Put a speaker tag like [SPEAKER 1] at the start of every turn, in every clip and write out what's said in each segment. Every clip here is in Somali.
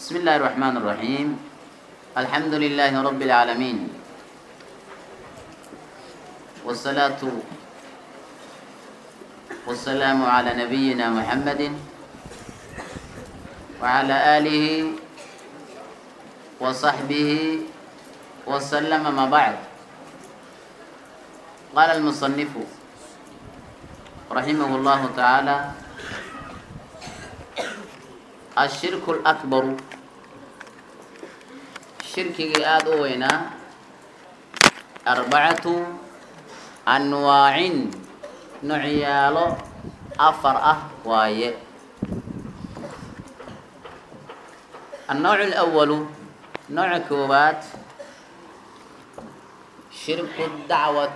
[SPEAKER 1] بسم الله الرحمن الرحيم الحمد لله رب العالمين والصلاة والسلام على نبينا محمد وعلى آله وصحبه وسلم ما بعد قال المصنف رحمه الله تعالى الشرك الأكبر shirkigii aada u weynaa arbacatu anwaacin nucyaalo afar ah waaye النوع الأول نوع كوبات شرك الدعوة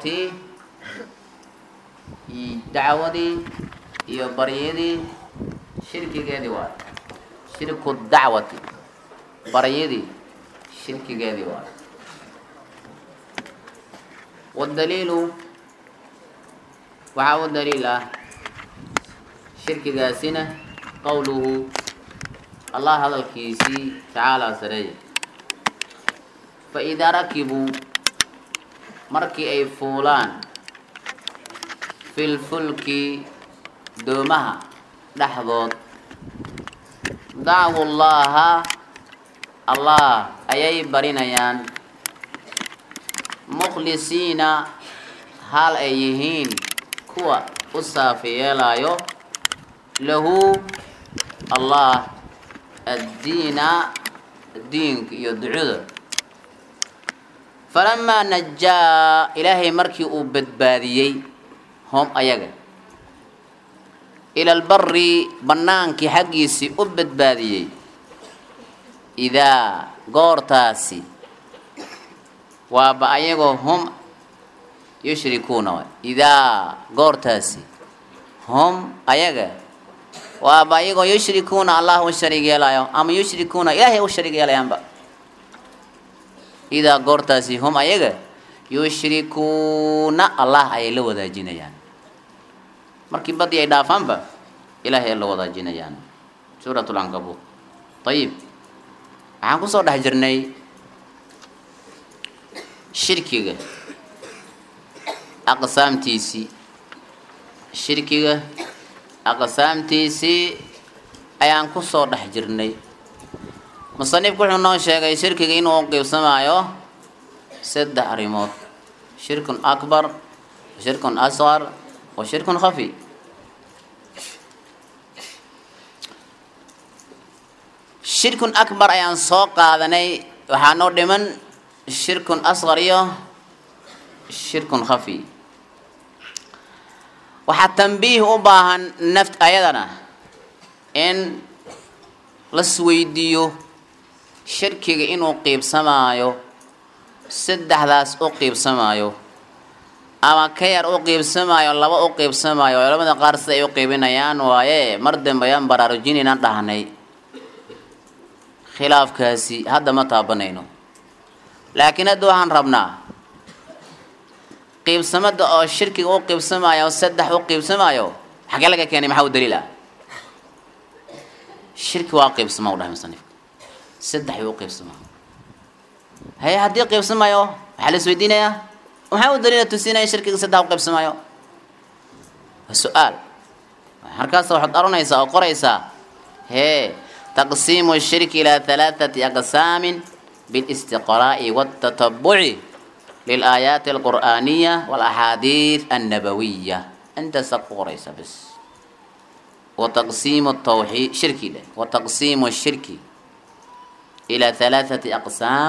[SPEAKER 1] دعودي iyo baryadii shirkigeedii waay shirku dacwati baryadii shirkigeedii waay wadaliilu waxaa u daliil ah shirkigaasina qowluhu allah hadalkiisii tacaalaa sareeya faidaa rakibuu markii ay fuulaan filfulki doomaha dhexdood dacwu llaaha allah ayay barinayaan mukhlisiina hal ay yihiin kuwa u saafi yeelaayo lahu allah addiina diinka iyo ducuda falamaa najaa ilaahay markii uu badbaadiyey hom ayaga ila albari bannaankii xaggiisii u badbaadiyey idaa goortaasi waaba ayagoo hum yushrikuuna waay idaa goortaasi hum ayaga waaba ayagoo yushrikuuna allah u shariig yeelaayo ama yushrikuuna ilaahay u shariig yeelayaanba idaa goortaasi hum ayaga yushrikuuna allah ayay la wadaajinayaan markii badii ay dhaafaanba ilaahay ay la wadaajinayaan suurat lcankabuut ayib waxaan kusoo dhex jirnay shirkiga aqsaamtiisii shirkiga aqsaamtiisii ayaan kusoo dhex jirnay musanifku wuxuu noo sheegay shirkiga inuu qiibsamaayo saddex arrimood shirkun akbar shirkun asqar wa shirkun khafi shirkun akbar ayaan soo qaadanay waxaa noo dhiman shirkun asqar iyo shirkun khafi waxaa tambiih u baahan naft ayadana in lasweydiiyo shirkiga inuu qiibsamaayo saddexdaas u qiibsamaayo ama ka yar u qiibsamaayo laba u qiibsamaayo culamada qaar sida ay u qiibinayaan waaye mar dambe ayaan baraarujinaynaan dhahnay khilaafkaasi hadda ma taabanayno laakiin hadda waxaan rabnaa qiibsamada oo shirkiga u qiibsamaayo oo saddex u qiibsamaayo xagee laga keenay maxaa u daliil ah shirki waa qiibsama u dhahay musanifka saddex u qiibsamaa haye haddii qiibsamaayo waxaa la isweydiinayaa maxaa u daliila tusinaya shirkiga saddex u qiibsamaayo waa su-aal markaas waxaad oranaysaa oo qoraysaa hee تقسيم الشرك إلى ثلاثة أقسام بالاستقراء والتتبع للآيات القرآنية والأحاديث النبوية أنت سقوريس بس وتقسيم التوحيد شركي ده وتقسيم الشرك إلى ثلاثة أقسام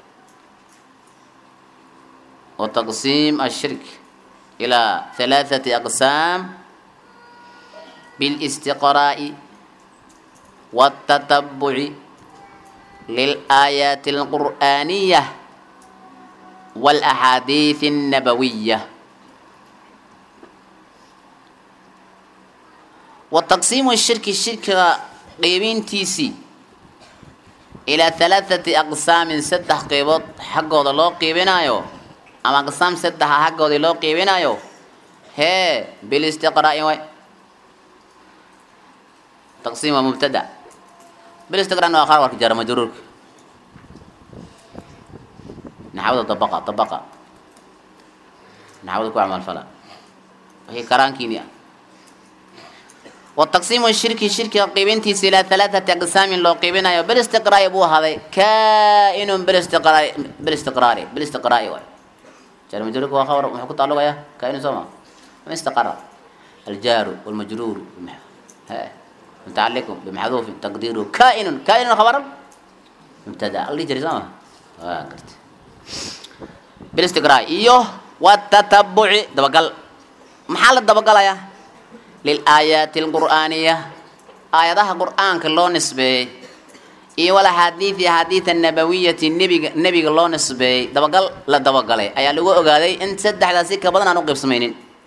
[SPEAKER 1] وتقسيم الشرك إلى ثلاثة أقسام بالاستقراء والتتبع للآيات القرآنية والأحاديث النبوية وتقسيم الشرك الشرك قيبين تيسي إلى ثلاثة أقسام ستة قيبات حقه الله قيبنايو أما أقسام ستة حقه الله قيبنايو هي بالاستقراء وي تقسيم مبتدأ bilistiqraarna waa khabarka jara majruurka naxwada dabaqa dabaqa naxwada ku camalfala wixii karaankiini ah wataqsiimu shirki shirkiga qiibintiisa ilaa halaathati aqsaamin loo qiibinayo bilistiqraa'i buu ahaaday kaa-inun bilistiqraai bilistiqraari bilistiqraa'i waay jara majruurka waa khabar muxuu ku tacalluqaya kaa-inun soo ma ma istaqara aljaaru walmajruuru متعلق بمحذوف تقديره كائن كائن خبر مبتدا اللي جري سما قلت بالاستقراء ايوه والتتبع دبقل محل الدبقل يا للآيات القرآنية آياتها قرآن كلو نسبي iyo wala xadiidi xadiida nabawiyati nebiga nebiga loo nisbeeyey dabagal la dabagalay ayaa lagu ogaaday in saddexdaasi ka badan aan u qaybsamaynin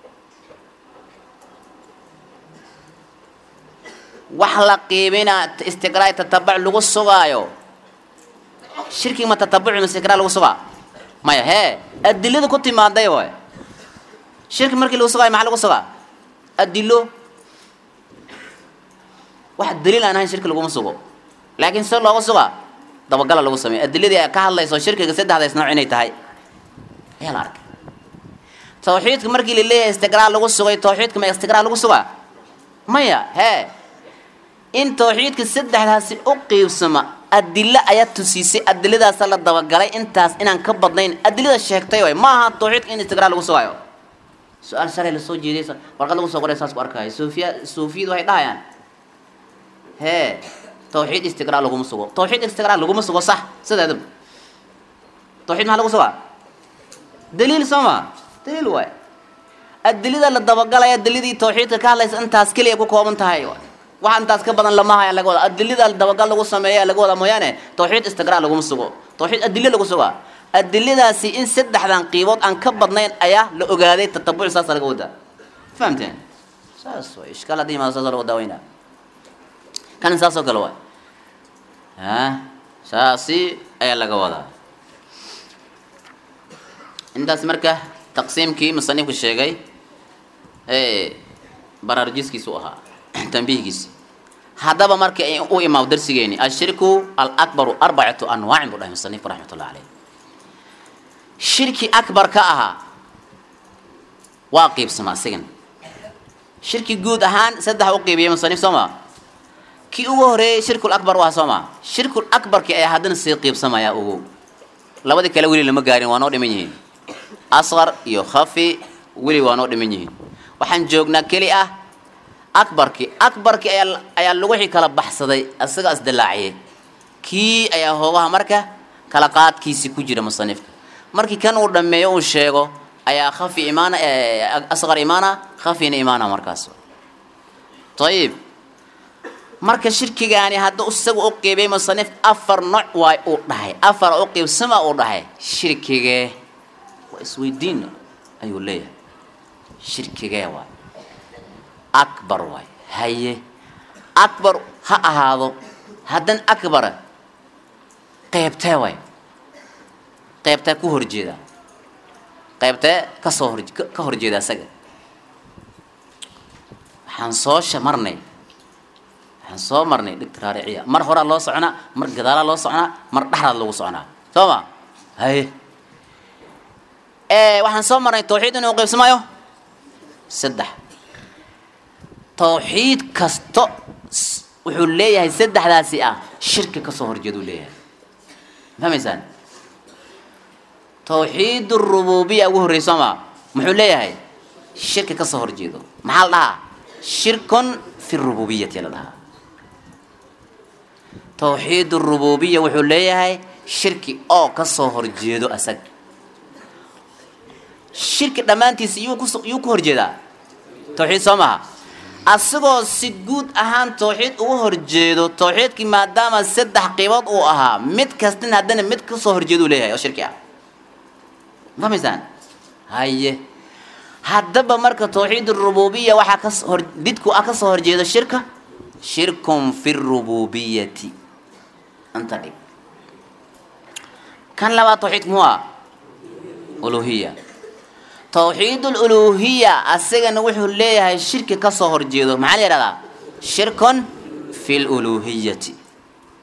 [SPEAKER 1] wax la qiibina istiqraa tatabuc lagu sugaayo shirkiga ma tatabuc ma istiqraa lagu sugaa maya hee adilada ku timaaday waay shirki markii lagu sugaayo maxaa lagu sugaa adilo wax daliil aan ahayn shirki laguma sugo laakiin se looga sugaa dabagala lagu sameeyo adiladii ay ka hadlayso shirkiga saddexdaas nooc inay tahay ayaa la arkay tawxiidka markii la leeyahay istiqraa lagu sugay tawxiidka ma istiqraa lagu sugaa maya hee in tawxiidka saddexdaasi u qiibsama adilo ayaa tusiisay adiladaasa la dabagalay intaas inaan ka badnayn adilada sheegtay waay ma aha tawxiidka in istiqraa lagu sugaayo su-aal shalay lasoo jeeday warqad lagu soo qoray saas ku arkaayo suufiya suufiyadu waxay dhahayaan hee tawxiid istiqraa laguma sugo tawxiid istiqraa laguma sugo sax sideedaba tawxiid maxaa lagu sugaa daliil soo ma daliil waay adilada la dabagalaya adiladii tawxiidka ka hadlaysa intaas keliya ku kooban tahay waxa intaas ka badan lama haya laga wada adilada dabagal lagu sameeya laga wada mooyaane tawxiid istiqraa laguma sugo tawxiid adilo lagu sugaa adiladaasi in saddexdan qiibood aan ka badnayn ayaa la ogaaday tatabuc saasa laga wadaa fahamteen saas way ishkaal haddii imaado saasoo lagu daaweynaa kan saas oo kale waay a saasi ayaa laga wadaa intaas marka taqsiimkii musanifku sheegay baraarujiskiisu ahaa tanbiihgiisi haddaba marka u imaado darsigeeni ashirku alakbaru arbacatu anwaacin buu dhahay musanifku raxmatullah caleyh shirki akbar ka ahaa waa qiibsama isagan shirki guud ahaan saddex u qiibiyay musanif soo maa kii ugu horeeyey shirkul akbar waa soo maa shirkul akbarki ayaa haddana sii qiibsamaya ugu labadii kale weli lama gaarin waa noo dhiman yihiin asqar iyo khafi weli waa noo dhiman yihiin waxaan joognaa keli ah akbarki akbarki ayaa ayaa laguxii kala baxsaday isaga isdilaaciyay kii ayaa hoogaha marka kala qaadkiisi ku jira musanifka markii kan uu dhammeeyo uu sheego ayaa khafi imaana asqar imaana khafina imaana markaas ayib marka shirkigaani hadda isaga u qiibay musanif afar nooc waay uu dhahay afar u qiibsama uu dhahay shirkigee waa isweydiin ayuu leeyahay shirkigee waay akbar waay haye akbar ha ahaado haddan akbara qeybtee waay qeybtee ku horjeeda qeybtee kasoo hor ka horjeeda isaga waxaan soo shamarnay waxaan soo marnay dhigta raariciya mar horaa loo soconaa mar gadaalaa loo soconaa mar dhexdaad lagu soconaa soo ma haye waxaan soo marnay tawxiid inuu qaybsamayo saddex tawxiid kasto wuxuu leeyahay saddexdaasi ah shirki kasoo horjeeduu leeyahay fahmaysaan tawxiid rububiya ugu horrey soo ma muxuu leeyahay shirki kasoo horjeedo maxaa la dhahaa shirkun fi rububiyati la dhahaa tawxiid rububiya wuxuu leeyahay shirki oo kasoo horjeedo asag shirki dhammaantiisa yuu kus yuu ku horjeedaa tawxiid soo maha asagoo si guud ahaan tawxiid ugu horjeedo tawxiidkii maadaama saddex qiibood uu ahaa mid kastina haddana mid kasoo horjeeduu leeyahay oo shirki ah fahmaysaan haye haddaba marka tawxiid rububiya waxaa kas hor didku ah kasoo horjeedo shirka shirkun fi rububiyati anta dhig kan labaad tawxiidka muxuu ah uluhiya tawxiid luluhiya asagana wuxuu leeyahay shirki kasoo horjeedo maxaa la yihahdaa shirkun fi luluhiyati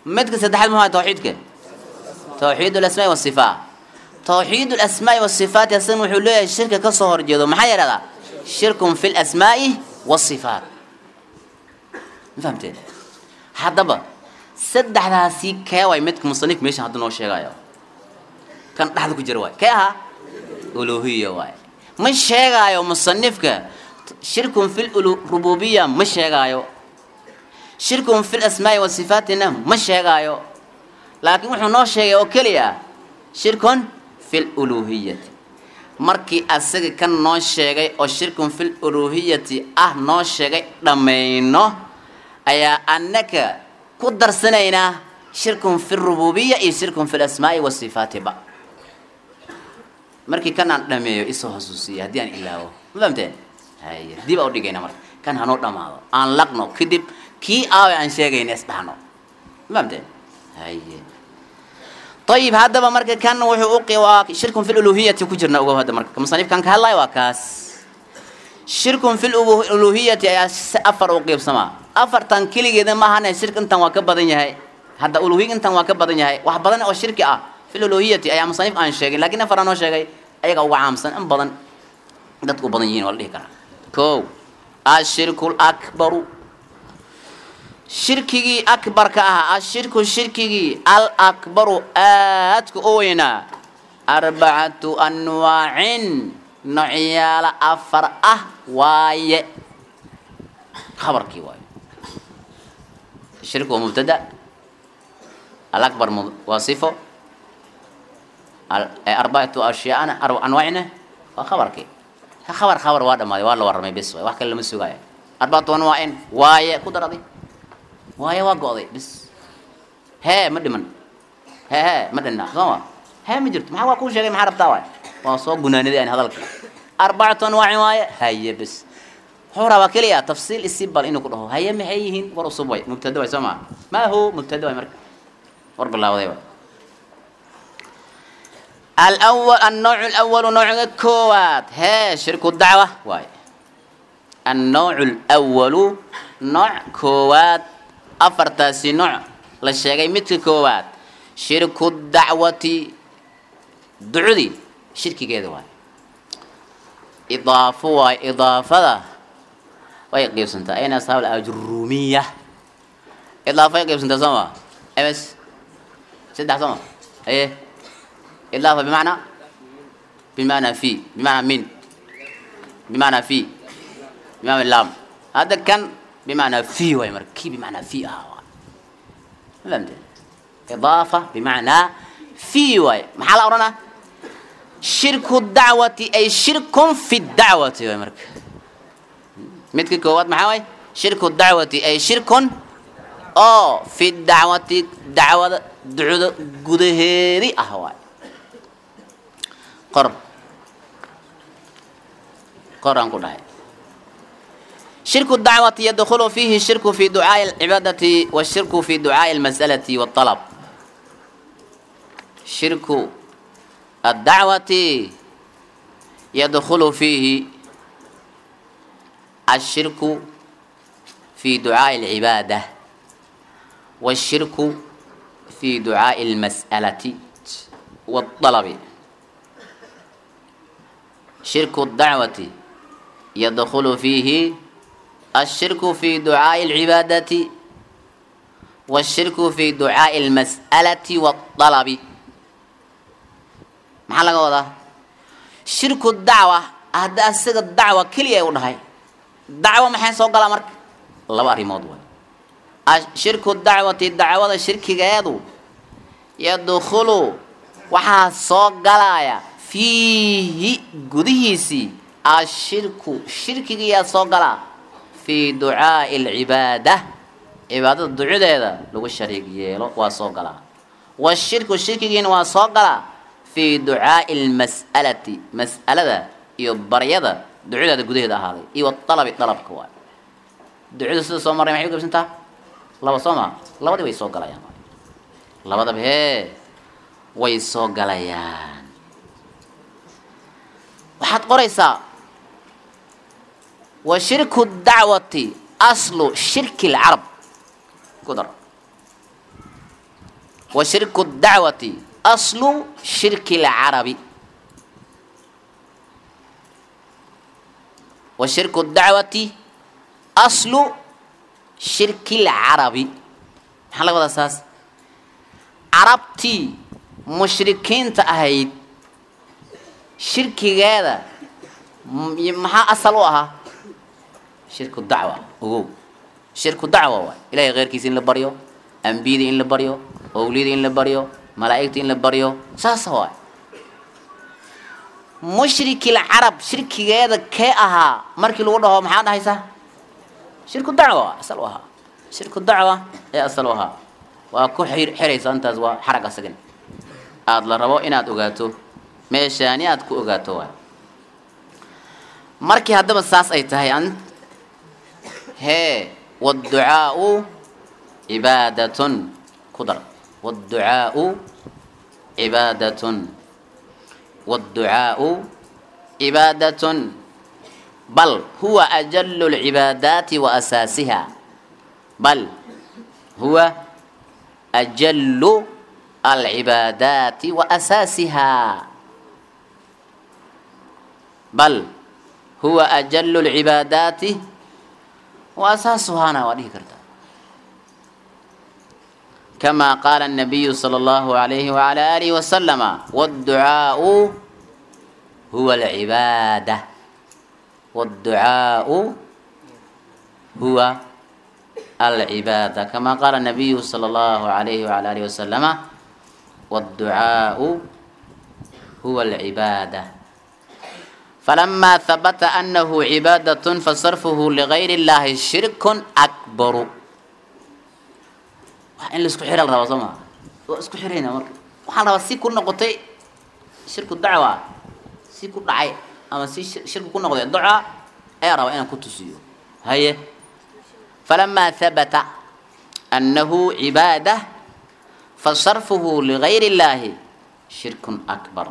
[SPEAKER 1] midka saddexaad muxuu tawxiidka tawxiid alasmaai wasifaat tawxiid alasmaai wasifaat asagana wuxuu leeyahay shirka ka soo horjeedo maxaa yidhahdaa shirkun fi lasmaai wasifaat ma fahamteen haddaba saddexdaasi kee waay midka musanif meeshan hadda noo sheegayo kan dhexda ku jira waay kee ahaa uluhiya waay ma sheegaayo musanifka shirkun fi rububiya ma sheegaayo shirkun fi lasmaai wa sifaatina ma sheegaayo laakiin wuxuu noo sheegay oo keliya shirkun fi luluhiyati markii asaga kan noo sheegay oo shirkun fi luluhiyati ah noo sheegay dhammayno ayaa annaka ku darsanaynaa shirkun fi rububiya iyo shirkun fi lasmaai wa sifaatiba markii kan aan dhameeyo isoo xusuusiya haddii aan ilaawo ma fahamteen haye dib aa udhigayna marka kan hanoo dhamaado aan laqno kadib kii aawe aan sheegayna isdhahno ma fahamteen haye ayib haddaba marka kan wuxuu u waa shirkun fi luluhiyati ku jirna ogow hadda marka musanifkan ka hadlayo waa kaas shirkun fi luluhiyati ayaa si afar u qiibsamaa afartan keligeeda maahane shirk intan waa ka badan yahay hadda uluhiy intan waa ka badan yahay wax badan oo shirki ah fi luluhiyati ayaa musanif aan sheegin lakiin afar aan noo sheegay ayaga uga caamsan in badan dadku u badan yihin waa la dhihi karaa ko ashirku lakbaru shirkigii akbarka ahaa ashirku shirkigii alakbaru aadka u weynaa arbacatu anwaacin noocyaala afar ah waaye khabarkii waaye shirku waa mubtada alakbar waa sifo arbacatu ashyaana anwaacina waa khabarkii khabar khabar waa dhamaaday waa la warramay bis waay wax kale lama sugaayo arbacatu anwaacin waaye ku daraday waaye waa go'day bis hee ma dhiman hee hee ma dhinna soo ma hee ma jirto maxaa waa kuu sheegay maxaa rabtaa waay waa soo gunaaniday aan hadalka arbacatu anwaacin waaye haye bis wuxuu rabaa keliya tafsiil isi bal inuu ku dhaho haye maxay yihiin war usub way mubtada way soo maa maa hu mubtada way marka war bilaawaday way الأول النوع الأول نوع كوات هي شرك الدعوة واي النوع الأول نوع كوات أفرتاسي نوع للشيء مثل كوات شرك الدعوة دعودي شرك كذا واي إضافة واي إضافة واي قيب سنتا أين أصحاب الأجرومية إضافة قيب سنتا سما أمس سدح سما إيه إضافة بمعنى بمعنى في بمعنى من بمعنى في بمعنى اللام هذا كان بمعنى في ويمر كي بمعنى في آه فهمت إضافة بمعنى في وي محل أورانا شرك الدعوة أي شرك في الدعوة ويمر مثل كوات محاوي شرك الدعوة أي شرك أو في الدعوة دعوة دعوة قدهيري أهواي qor qor aan ku dhahay shirku dacwati yadkhulu fihi shirku fi ducaa'i alcibaadati washirku fi ducaa'i almas'alati waalطalab shirku addacwati yadkhulu fihi الشرك في دعاء العبادة والشرك في دعاء المسألة والطلب شرك الدعوة يدخل فيه الشرك في دعاء العبادة والشرك في دعاء المسألة والطلب maxaa laga wadaa shirku dacwa hadda isaga dacwa keliya u dhahay dacwo maxay soo galaa marka laba arrimood way shirku dacwati dacwada shirkigeedu yadkhulu waxaa soo galaya fiihi gudihiisii ashirku shirkigiyaa soo galaa fii ducaa'i alcibaada cibaadada ducadeeda lagu shariig yeelo waa soo galaa washirku shirkigiina waa soo galaa fii ducaa'i almas'alati mas'alada iyo baryada ducadeeda gudaheeda ahaaday iyo walabi dalabka waay ducada sida soo marray maxay u qaybsantaa laba soo maa labadii way soo galayaan labadaba hee way soo galayaan waxaad qoraysaa wa shirku dacwati aslu shirki lcarab ku dar wa shirku dacwati aslu shirki lcarabi wa shirku dacwati aslu shirki lcarabi maxaa laga wadaa saas carabtii mushrikiinta ahayd shirkigeeda maxaa asal u ahaa shirku dacwa ogow shirku dacwa waay ilahay keyrkiisa in la baryo ambiyada in la baryo owliyada in la baryo malaa'igta in la baryo saasa waay mushrikil carab shirkigeeda kee ahaa markii lagu dhaho maxaa dhahaysaa shirku dacwa asal u ahaa shirku dacwa ee asal u ahaa waa ku xiraysa intaas waa xarag asagan aada la rabo inaad ogaato meeshaani aad ku ogaato waay markii haddaba saas ay tahay an hee wاdducaau cibaadatun ku dar wاdducaau cibaadatun wاdducaau cibaadatun bal huwa ajalu اlcibaadaati wa asaasiha bal huwa ajalu alcibaadaati wa asaasiha bal huwa ajalu lcibaadaati wa asaasuhaana waa dhihi kartaa kama qaala الnabiyu salى اllahu alayhi wala alihi wasalama wاdducaau huwa alcibaada wاdducaau huwa alcibaada kama qaala الnabiyu salى اllahu alayhi wala alihi wasalama wاdducaau huwa alcibaada فلما ثبت أنه عبادة فصرفه لغير الله شرك أكبر in la isku xira la rabaa soo maa waa isku xirayna marka waxaa la rabaa si ku noqotay shirku dacwa si ku dhacay ama si shirku ku noqday duca ayaa rabaa inaan ku tusiyo haye فلما ثبت أنه عبادة فصرفه لغير الله شرك أكبر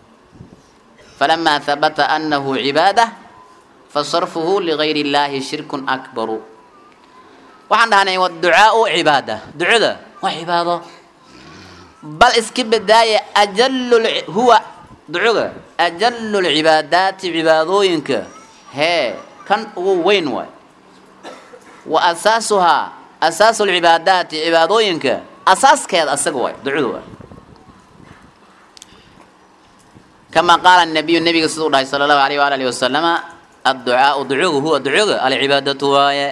[SPEAKER 1] فلما ثبت أنه عبادة فصرفه لغير الله شرك أكبر waxaan dhahnay wاducaaءu cibaada ducada waa cibaado bal iska bedaaye ajalu huwa ducuga ajalu lcibaadaati cibaadooyinka hee kan ugu weyn waay wa asaasuhaa asaasu lcibaadaati cibaadooyinka asaaskeeda asaga waay ducada waay kama qaala nabiyu nabiga siduu dhahay sala allahu alayh waala alihi wasalama adducaau ducugu huwa ducuga alcibaadatu waaye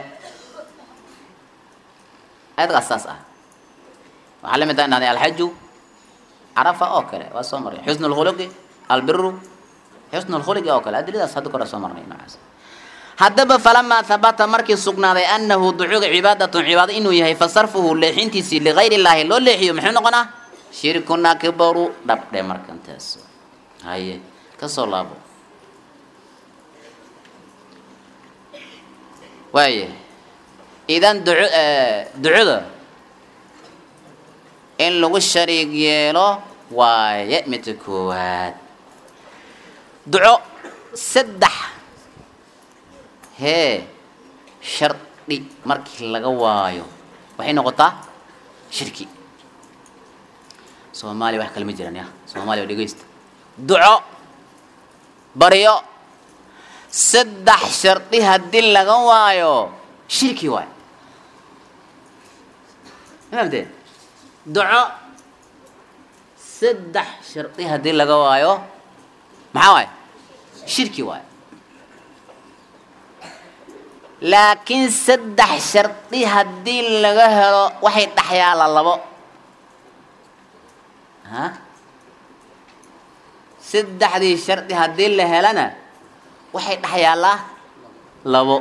[SPEAKER 1] ayadgaas saas ah waxaa la mid tahay dhahday alxaju carafa oo kale waa soo marnay xusnu lkhuluqi albiru xusnu lkhuluqi oo kale adiladaas hadda kore soo marnay noocaas haddaba falamaa habata markii sugnaaday anahu ducuga cibaadatun cibaado inuu yahay fasarfuhu leexintiisii ligayri illaahi loo leexiyo muxuu noqonaa shirkun akbaru dhabdhe markantaas haye kasoo laabo waaya idan duco ducada in lagu shariig yeelo waaye midka koowaad duco saddex hee shardi markii laga waayo waxay noqotaa shirki soomaaliya wax kale ma jiraan ya soomaaliya dhegeysta duco baryo saddex shardi haddii laga waayo shirki waay mafahamteen duco saddex shardi haddii laga waayo maxaa waay shirki waay laakiin saddex shardi haddii laga helo waxay dhexyaala labo ha saddexdii shardi haddii la helana waxay dhexyaalaa labo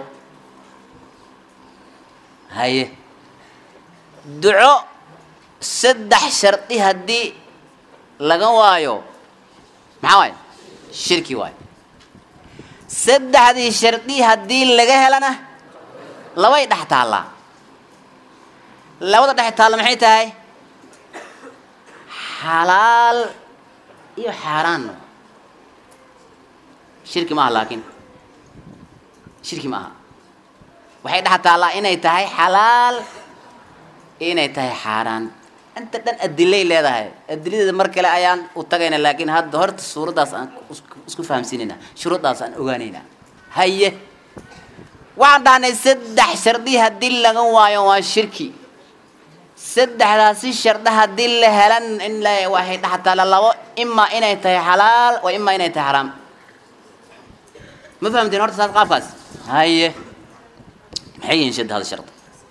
[SPEAKER 1] haye duco saddex shardi haddii laga waayo maxaa waay shirki waay saddexdii shardi haddii laga helana labay dhex taallaa labada dhex taalla maxay tahay xalaal iyo xaaraan shirki maaha laakiin shirki ma aha waxay dhex taallaa inay tahay xalaal inay tahay xaaraan inta dhan adilay leedahay adiladeeda mar kale ayaan u tagayna laakiin hadda horta suuraddaas aan isku- isku fahamsiinayna shuruuddaas aan ogaanayna haye waxaan dhahnay saddex shardi haddii laga waayo waa shirki saddexdaasi shardi haddii la helan in la waxay dhaxtaala labo imaa inay tahay xalaal wa imaa inay tahay xaraam ma fahamteen horta saas qaabkaas haye maxay yihiin saddexda shardi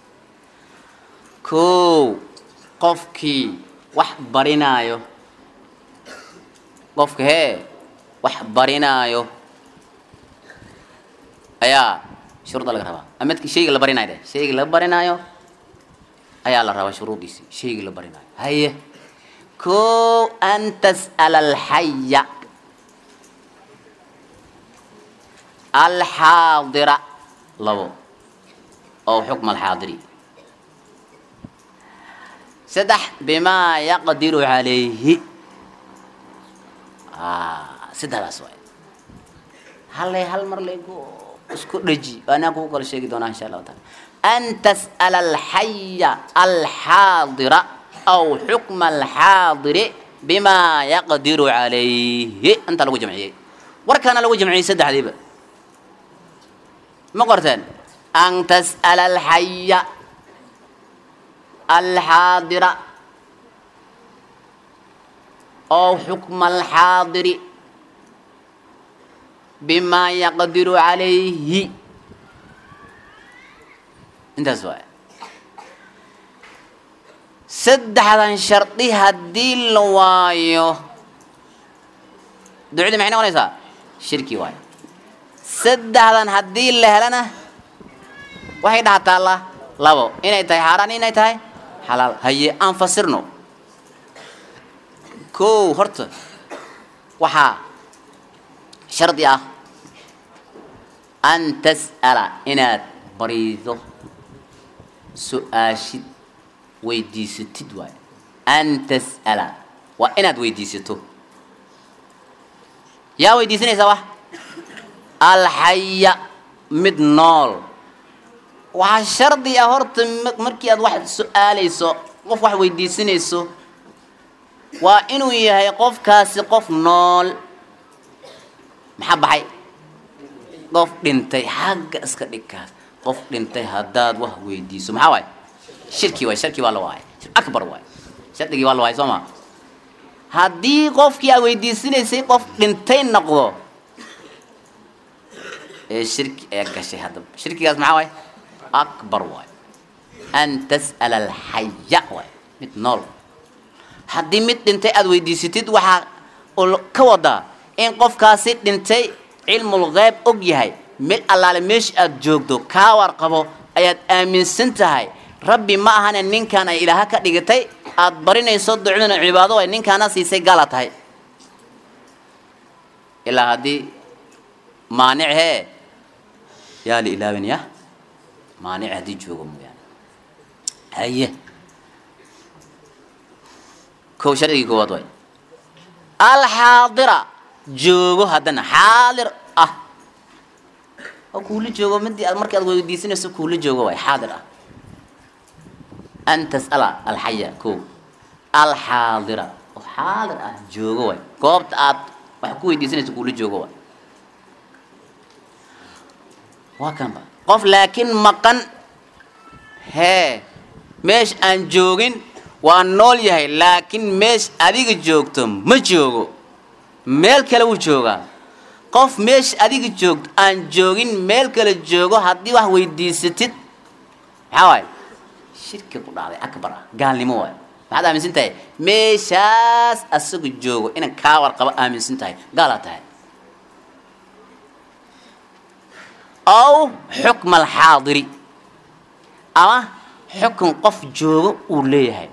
[SPEAKER 1] kow qofkii wax barinaayo qofka hee wax barinaayo ayaa shuruudda laga rabaa ama midka shayga la barinayo de shayga la barinaayo ayaa la rabaa shuruuddiisii shayga la barinaayo haye kow an tas'ala alxaya alxaadira labo oo xukma alxaadiri saddex bimaa yaqdiru calayhi saddexdaas waay hallay hal mar laygu isku dheji anaa kugu kala sheegi doonaa insha allahu taala an tas'ala alxaya alxaadira aw xukma alxaadiri bimaa yaqdiru calayhi intaa lagu jamciyey warkaana lagu jamciyey saddexdiiba ma qorteen an tas'ala alxaya alxaadira oo xukma alxaadiri bimaa yaqdiru calayhi intaas waay saddexdan shardi haddii la waayo ducdii maxay noqonaysaa shirki waayo saddexdan haddii la helana waxay dhahataalla labo inay tahay xaaraan inay tahay xalaal haye aan fasirno kow horta waxaa shardi ah an tas'ala inaad bariido su-aashid weydiisatid waayo an tas'ala waa inaad weydiisato yaa weydiisanaysaa wax alxaya mid nool waxaa shardi ah horta m- markii aad wax su-aalayso qof wax weydiisanayso waa inuu yahay qofkaasi qof nool maxaa baxay qof dhintay xagga iska dhigkaas qof dhintay haddaad wax weydiiso maxaa waay shirki waay shirki waa la waay shir akbar waay shardigii waa la waay soo ma haddii qofkii aad weydiisanaysay qof dhintay noqdo ee shirki ayaa gashay haddaba shirkigaas maxaa waay akbar waay an tas'ala alxaya waay mid nool haddii mid dhintay aada weydiisatid waxaa ul- ka wadaa in qofkaasi dhintay cilmul geyb og yahay mid allaale meesha aada joogto kaa warqabo ayaad aaminsan tahay rabbi ma ahane ninkan ay ilaaha ka dhigatay aada barinayso ducdana cibaado ay ninkaana siisay gala tahay ilaa haddii maanic hee yaa la ilaawin ya maanic haddii joogo mooyaane haye kow shardigii koowaad waay alxaadira joogo haddana xaadir ah oo kuula joogo midii aad markii aad weydiisanayso kuula joogo waay xaadir ah an tas'ala alxaya kow alxaadira oo xaadir ah joogo waay goobta aad wax ku weydiisanayso kuula joogo waay waa kanba qof laakiin maqan hee meesha aan joogin waa nool yahay laakiin meesha adiga joogto ma joogo meel kale wuu joogaa qof meesha adiga joogto aan joogin meel kale joogo haddii wax weydiisatid maxaa waaye shirki ku dhacday akbar ah gaalnimo waaye maxaad aaminsan tahay meeshaas asaga joogo inaan kaa warqabo aaminsan tahay gaalaa tahay aw xukma alxaadiri ama xukun qof joogo uu leeyahay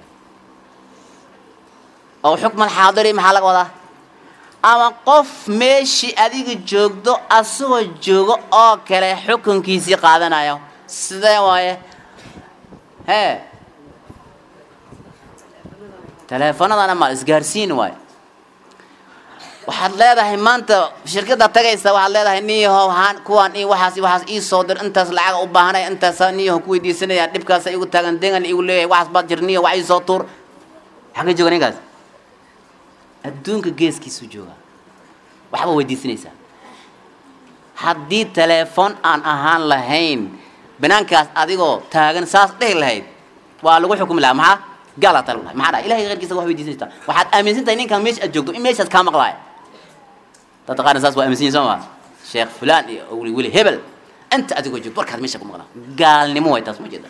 [SPEAKER 1] aw xukma alxaadiri maxaa laga wadaa ama qof meeshii adiga joogdo asagoo joogo oo kale xukunkiisii qaadanayo sidee waaye hee teleefanadana ma isgaarsiin waaye waxaad leedahay maanta shirkadda tagaysa waxaad leedahay niyahow haan kuwaan i waxaas i waxaas ii soo dir intaas lacaga u baahanaya intaasa niyaho ku weydiisanaya dhibkaasa igu taagan degan igu leeyahay waxaas baad jir niyaho wax ii soo tuur xagga jooga ninkaas adduunka geeskiisuu joogaa waxba weydiisanaysaa haddii teleefon aan ahaan lahayn banaankaas adigoo taagan saas dhehi lahayd waa lagu xukumi lahaa maxaa gaalaa tala lahay maxaa dhaha ilahay keyrkiisa wax weydiisanaysaa waxaad aaminsan tahay ninkan meesha aad joogto in meeshaas kaa maqlaaya dadka qaarna saas waa aaminsan yihin soo maa sheekh fulaan iyo weli weli hebel inta adigoo joogto warkaad meesha ku maqlaa gaalnimo way taas ma jeeda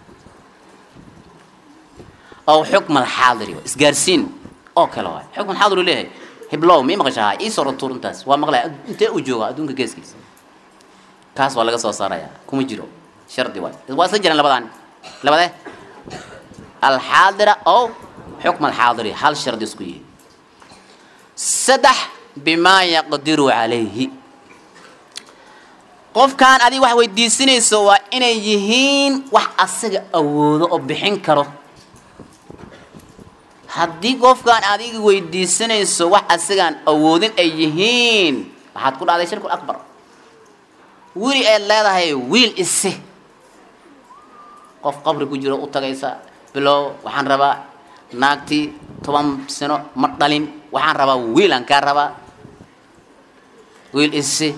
[SPEAKER 1] oo xukm alxaadiri waay isgaarsiin oo kale waay xukm alxaadir uu leeyahay hiblow mii maqashaha ii soo rantuur intaas waa maqlaya intee uu jooga adduunka geeskiisa kaas waa laga soo saaraya kuma jiro shardi waay waa isla jiraan labadan labade alxaadira oo xukm alxaadiri hal shardi isku yihi saddex bimaa yaqdiru calayhi qofkaan adiga wax weydiisanayso waa inay yihiin wax asaga awoodo oo bixin karo haddii qofkaan adiga weydiisanayso wax asagaan awoodin ay yihiin waxaad ku dhacday shirku akbar wili aad leedahay wiil ise qof qabri ku jiro u tagaysa bilow waxaan rabaa naagtii toban sano ma dhalin waxaan rabaa wiilaan kaa rabaa wiil ise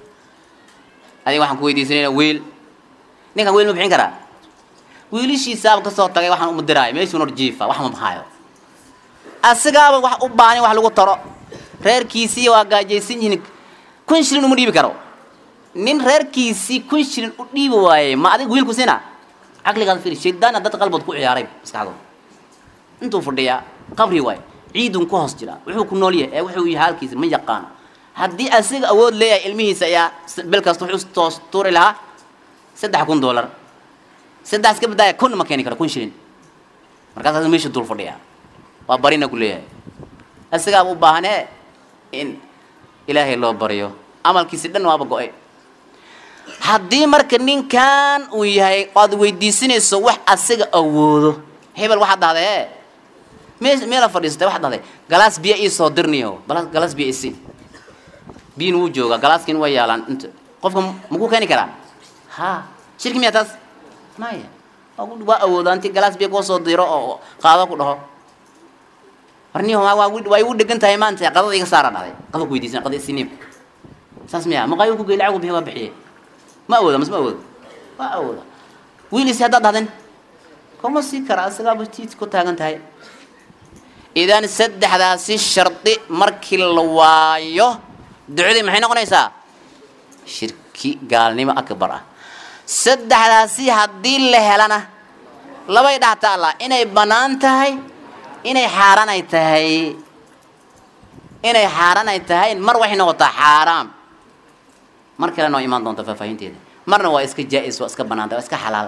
[SPEAKER 1] adiga waxaan ku weydiisanayna wiil ninkan wiil ma bixin karaa wiilishiisaaba kasoo tagay waxaan uma diraayo meeshuu nor jiifa wax ma bahaayo asigaaba wax u baanin wax lagu taro reerkiisii waa gaajaysan yihiin kun shilin uma dhiibi karo nin reerkiisii kun shilin u dhiibi waayey ma adiga wiilku sina caqligaad firi shaydaana dad qalbood ku ciyaaray maskaxdood intuu fadhiyaa qabri waay ciidun ku hoos jira wuxuu ku nool yahay ee wuxuu yahay halkiisa ma yaqaano haddii asiga awood leeyahay ilmihiisa ayaa bil kasta wuxuu toos tuuri lahaa saddex kun doolar saddex iska badaaya kun ma keeni karo kun shilin markaasaas meesha dul fadhiyaa waa barina ku leeyahay asigaaba u baahanee in ilaahay loo baryo amalkiisi dhan waaba go-ay haddii marka ninkan uu yahay oad weydiisanayso wax asiga awoodo hebel waxaad dhahday me meela fadhiisatay waxaad dhahday galaas biyo ii soo dirniyo bala galaas biyo isi biyin wuu joogaa galaaskin way yaalaan inta qofka makuu keeni karaa ha shirki miyaa taas maya waa awoodaa inti galaas biyo kuu soo diro oo qaado ku dhaho warni waa igu dhegan tahay maanta qadada iga saara dhahday qada ku weydiisan qada isiniib saas miya maqaayo ku gey lacag bixiy waa bixiye ma awooda mas ma awooda waa awooda wiilisi haddaad dhahdeen kuma sii kara asagaaba tiit ku taagan tahay idan saddexdaasi shardi markii la waayo ducadii maxay noqonaysaa shirki gaalnimo akbar ah saddexdaasi haddii la helana labay dhahta allah inay bannaan tahay inay xaaraan ay tahay inay xaaraan ay tahay mar waxay noqotaa xaaraam mar kalena waa imaan doonta faahfaahinteeda marna waa iska jaa-is waa iska banaanta waa iska xalaal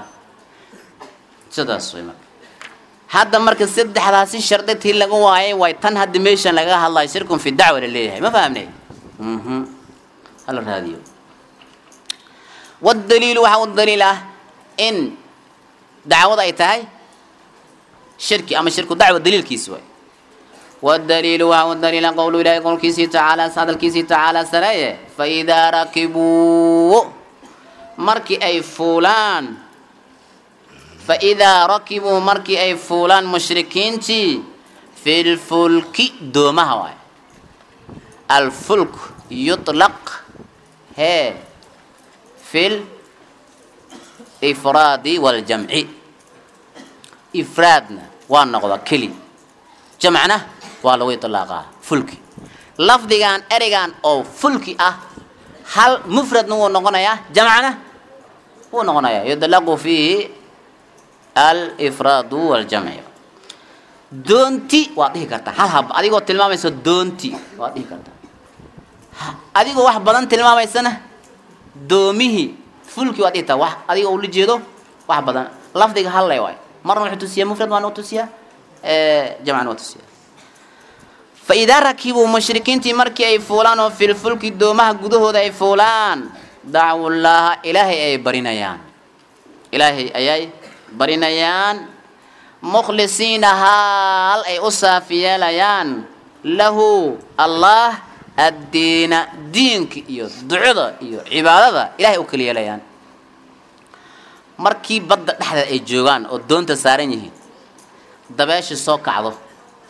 [SPEAKER 1] sidaas way marka hadda marka saddexdaasi shardi tii laga waayay way tan hadda meeshan laga hadlayo shirkun fi dacwa la leeyahay ma fahamnay mhm hala raadiyo wadaliilu waxaa u daliil ah in dacwada ay tahay shirki ama shirku dacwa daliilkiisi waay wadaliilu waxaa u daliila qowlu ilahi qowlkiisii tacaala hadalkiisii tacaala sareeye faidaa rakibuu markii ay fuulaan faidaa rakibuu markii ay fuulaan mushrikiintii fi lfulki doomaha waay alfulk yuطlaq hee fi lifraadi waljamci ifraadna waa noqda keli jamcna waa lagu iطlaaqaa fulki lafdigan ereygan oo fulki ah hal mufradna wuu noqonayaa jamcna wuu noqonayaa yudlaqu fiihi alifraadu waljamci doonti waad dhihi kartaa hal hab adigoo tilmaamaysa doonti waad dhihi kartaa adigoo wax badan tilmaamaysana doomihii fulki waad dhihi taa wax adigoo ula jeedo wax badan lafdiga hallay waay marna wuxuu tusiyaa mufrad waana tusiyaa jamcana waa tusiyaa faidaa rakibuu mushrikiintii markii ay fuulaan oo filfulki doomaha gudahooda ay fuulaan dacwu llaaha ilaahay ay barinayaan ilaahay ayay barinayaan mukhlisiina haal ay u saafi yeelayaan lahu allah addiina diinka iyo ducada iyo cibaadada ilahay u kala yeelayaan markii badda dhexdeed ay joogaan oo doonta saaran yihiin dabeeshii soo kacdo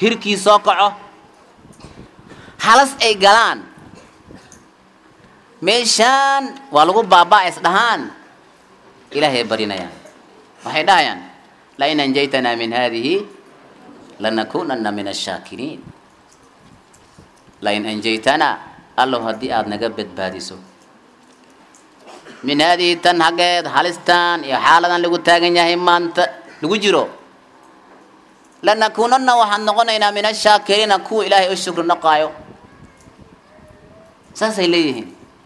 [SPEAKER 1] hirkii soo kaco halas ay galaan meeshaan waa lagu baabaa is dhahaan ilaahay barinayaan waxay dhahayaan lain anjaytanaa min hadihi lanakunana min ashaakiriin lain anjaytanaa allow haddii aada naga badbaadiso min haadihi tan haggeed halistan iyo xaaladan lagu taagan yahay maanta lagu jiro lanakunana waxaan noqonaynaa min ashaakiriina kuwa ilaahay u shukri noqaayo saasay leeyihiin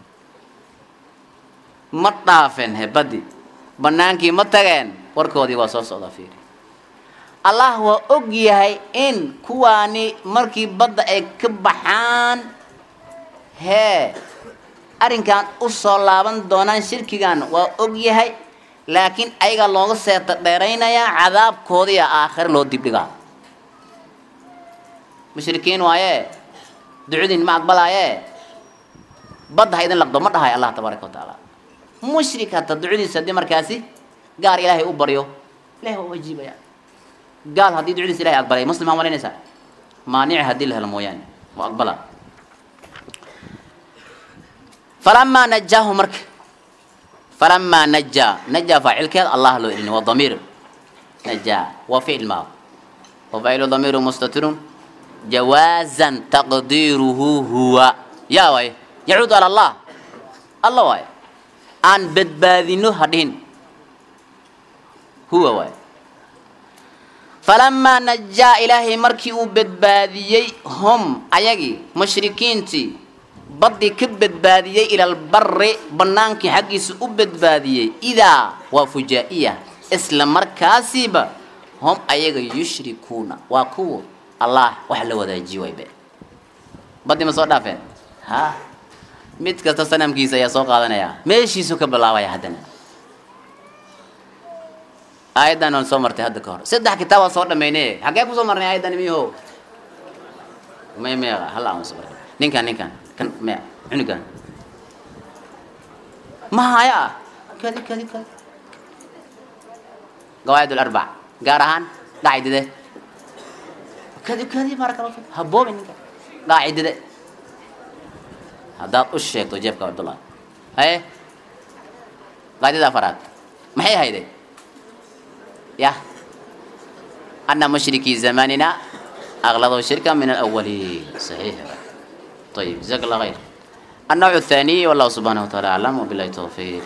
[SPEAKER 1] ma dhaafeen hebaddi bannaankii ma tageen warkoodii waa soo socdaa fiiri allah waa og yahay in kuwaani markii badda ay ka baxaan hee arrinkan u soo laaban doonaan shirkigan waa og yahay laakiin ayaga looga seeta dheeraynayaa cadaabkoodiia aakhire loo dibdhigaa mushrikiin waaye ducadiin ma aqbalaaye badda ha idin laqdo ma dhahay allah tabaaraka wa tacaala mushrik hata ducadiisa haddii markaasi gaar ilaahay u baryo ilahay waa u ajiibaya gaal haddii ducadiisa ilahay aqbalay muslim aa malaynaysaa maanici haddii la helo mooyaane waa aqbala falamaa najaahu marka falamaa najaa najaa faacilkeed allah loo elini waa damiir najaa waa ficil maa wa faacilu damiiru mustatirun jawaazan taqdiiruhu huwa yaa waay yacuudu ala allah alla waay aan badbaadino hadhin huwa waay falamaa najaa ilaahay markii uu badbaadiyey hum ayagii mushrikiintii baddii ka badbaadiyey ila albari bannaankii xaggiisa u badbaadiyey idaa waa fujaa-iya isla markaasiiba hum ayaga yushrikuuna waa kuwa allah wax la wadaajiye waybe baddii ma soo dhaafeen ha mid kasta sanamkiisa ayaa soo qaadanaya meeshiisu ka bilaabaya haddana aayaddan aan soo martay hadda ka hor saddex kitaab aan soo dhamayne xaggee kusoo marnay aayaddan miho may meeqa hal aan soo marnay ninkan ninkan kan me cunugan ma haya ah kadi kadi kadi qawaacid alarbac gaar ahaan qaacidade kadi kadi baraka allah fik haboobi ninka qaacidade haddaad u sheegto jeebka cabdullah haye qaacidada afaraad maxay hayday ya ana mushrikii zamanina أغلظوا شركا من الأولين صحيح طيب جزاك الله خير النوع الثاني والله سبحانه وتعالى أعلم وبالله التوفيق